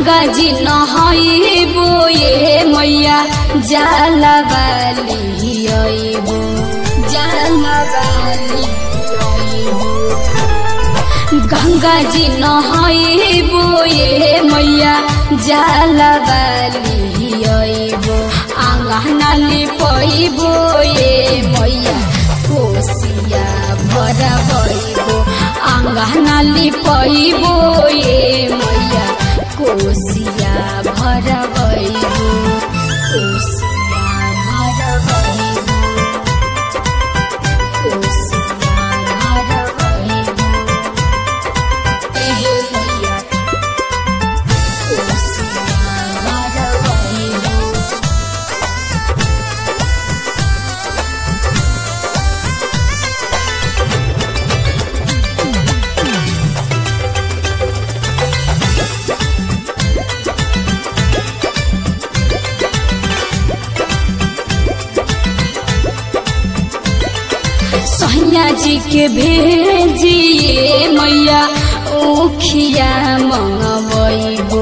गंगा जी नहैबो ये मैया जाला बाली अइबो जाला बाली अइबो गंगा जी नहैबो ये मैया जाला बाली अइबो आंगनाली पइबो ये मैया कोसिया भरा बइबो आंगनाली पइबो ये मैया कोसिया भरा बइबो कोसिया भरा बइबो कोसिया भरा बइबो एहे मैया कोसिया भरा बइबो सैया जी के भेजिए मैया ओखिया मंगबैबो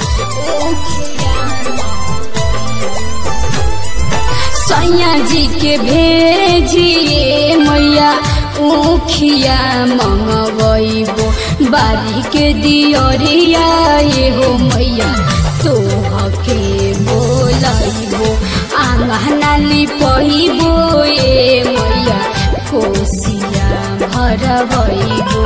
सैया जी के भेजिए मैया ओखिया मंगबैबो बारी के दियरिया ये हो मैया तोहके बोलैबो आंगनाली पहिबो ए मैया कोसिया भरबैबो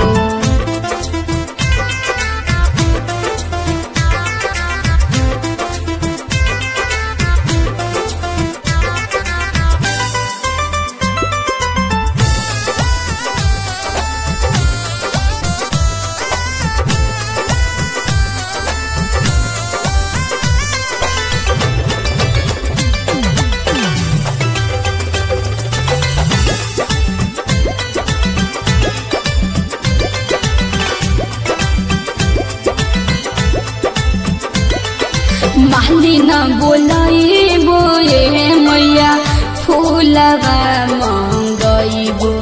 मालिन बोलाइबो ए मैया फुलबा मङ्गइबो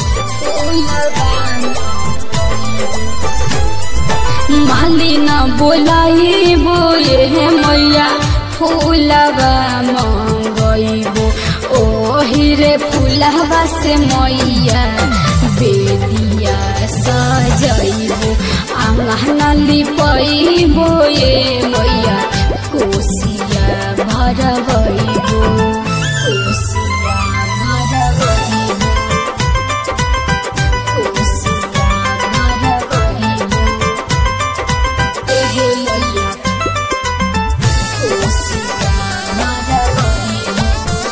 मालिन बोलाइबो ए मैया फुलबा मङ्गइबो ओहिरे फुलबा से मैया बेदिया सजइबो आंगनली पैबो ए मैया कोसिया भरबैबो कोसिया भरबैबो कोसिया भरबैबो एहे मैया कोसिया भरबैबो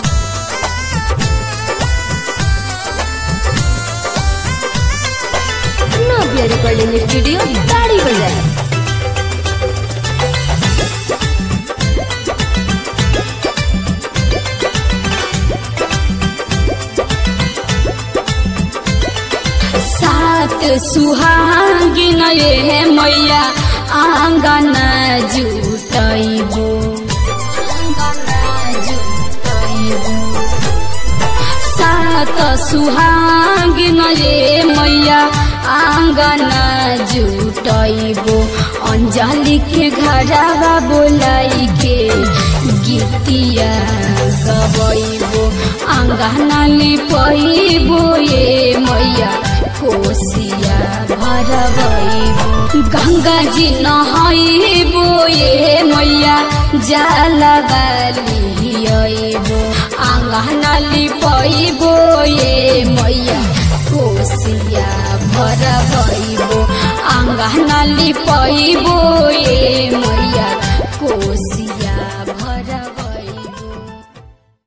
नव्या रिकॉर्डिंग स्टूडियो ताड़ी बाजार सात सुहागिन ये मैया आँगन जुटैबो सात सुहागिन ये मैया आँगन जुटैबो अंजलि के घरवा बोलाई के गीतिया गबैबो आँगनली पैबो ये मैया कोसिया भरबैबो गंगा जी नहैबो ये मैया जाला बाली अइबो आँगनली पैबो ये मैया कोसिया भरबैबो आँगनली पैबो ये मैया